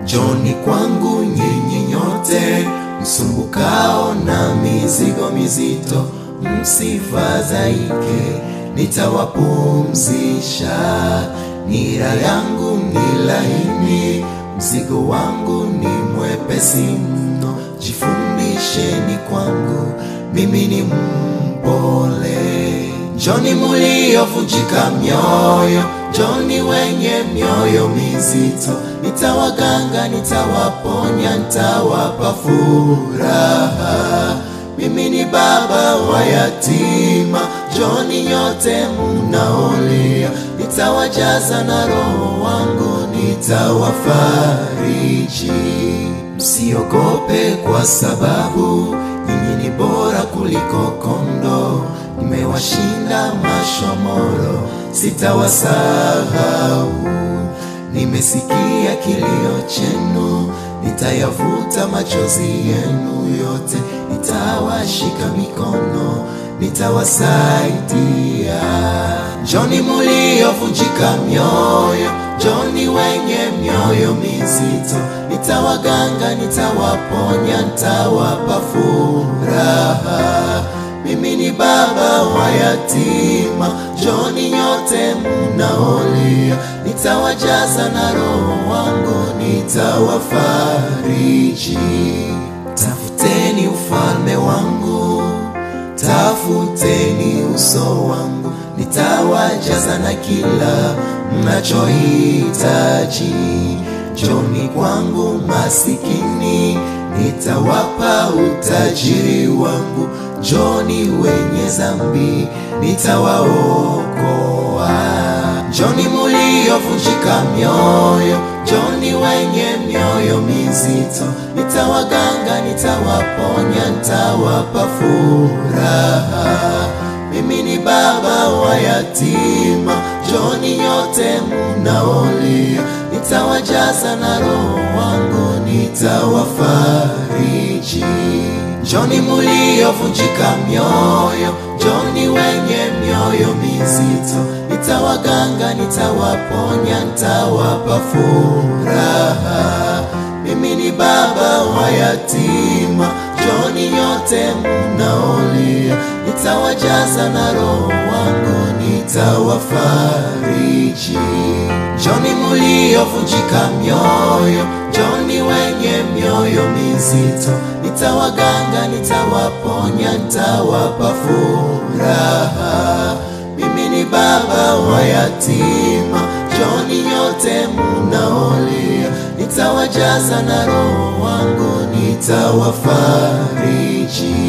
Njoni kwangu nyinyi nyote msumbukao na mizigo mizito, msifadhaike, nitawapumzisha. Nira yangu ni laini, mzigo wangu ni mwepesi mno. Jifundisheni kwangu, mimi ni mpole. Njoni muliovunjika mioyo, njoni wenye mioyo mizito, nitawaganga, nitawaponya, nitawapa furaha. Mimi ni baba wa yatima, njoni nyote mnaolia, nitawajaza na roho wangu, nitawafariji. Msiogope kwa sababu nyinyi ni bora kuliko kondoo, nimewashinda mashomoro, sitawasahau. Nimesikia kilio chenu, nitayavuta machozi yenu yote, nitawashika mikono, nitawasaidia. Njoni muliovunjika mioyo, njoni wenye mioyo mizito, nitawaganga, nitawaponya, nitawapa furaha. Mimi ni baba wa yatima, njoni nyote mnaolia, nitawajaza na roho wangu, nitawafariji. Tafuteni ufalme wangu, tafuteni uso wangu, nitawajaza na kila mnachohitaji. Njoni kwangu masikini, nitawapa utajiri wangu. Njoni wenye dhambi, nitawaokoa. Njoni muliovunjika mioyo, njoni wenye mioyo mizito, nitawaganga, nitawaponya, nitawapa furaha. Mimi ni baba wa yatima, njoni nyote mnaolia, nitawajaza na roho wangu, nitawafariji. Njoni muliovunjika mioyo, njoni wenye mioyo mizito, nitawaganga, nitawaponya, nitawapa furaha. Mimi ni baba wa yatima, njoni nyote mnaolia, nitawajaza na roho wangu, nitawafariji. Njoni muliovunjika mioyo, njoni wenye mioyo mizito, nitawaganga, nitawaponya, nitawapa furaha. Mimi ni baba wa yatima, njoni nyote mnaolia, nitawajaza na roho wangu, nitawafariji.